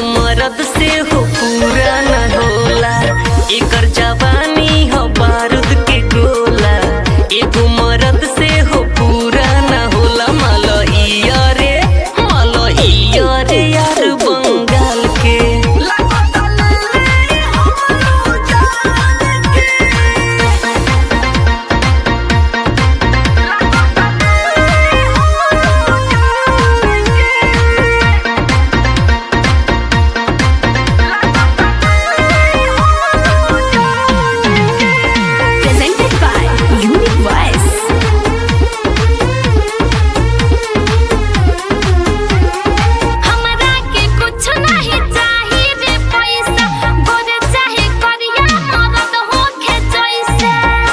मरद से हो पूरा न होला एकर जवानी हो बारूद के गोला एगो मरद से हो पूरा न होला मलइया रे मलइया रे यार बंगाल के Presented by Unique Voice. हमरा के कुछ नहीं चाही रे पैसा गोरे चाहे करिया मरद होखे जैसे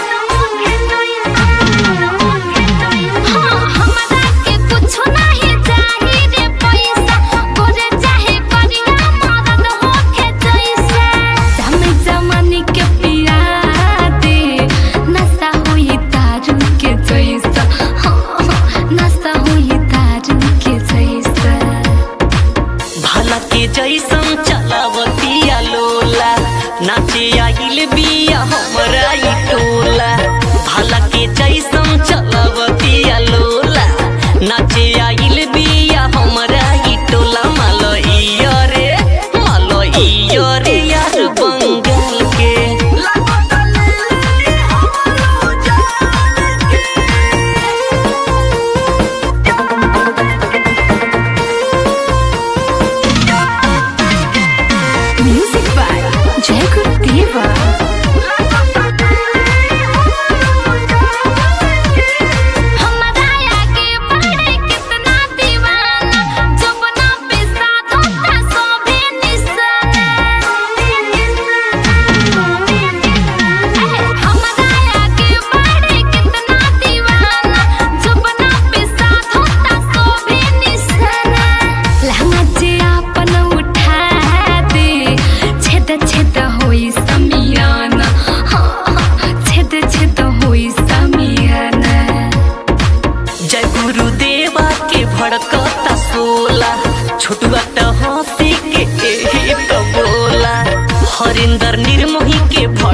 हाँ हमरा के कुछ नहीं चाही रे पैसा गोरे चाहे करिया मरद होखे जैसे समय जमाने के पिया दे नशा हुई दारू के जैसा हाँ नशा हुई दारू के जैसा भला के जैसन चलावतिया लोला नाचे आइल बिया हमरा ई टोला भला के जैसन चलावतिया लोला नाचे आइल बिया हमरा ई टोला मलइया रे मलइया रे यार बंगाल के Music by Jai Gurudeva. हमरा आगे बढ़े कितना दीवाना जबना पे साथ होता सोभे निशाना हमरा आगे बढ़े कितना दीवाना जबना पे साथ होता सोभे निशाना लहंगा जे आपन उठा दे छेद छेद होई समियाना हाँ हाँ छेद छेद होई समियाना जय गुरुदेवा के भड़कता सोला छोटुआ त हंसी के एही त बोला हरिंदर निर्मोही के भड़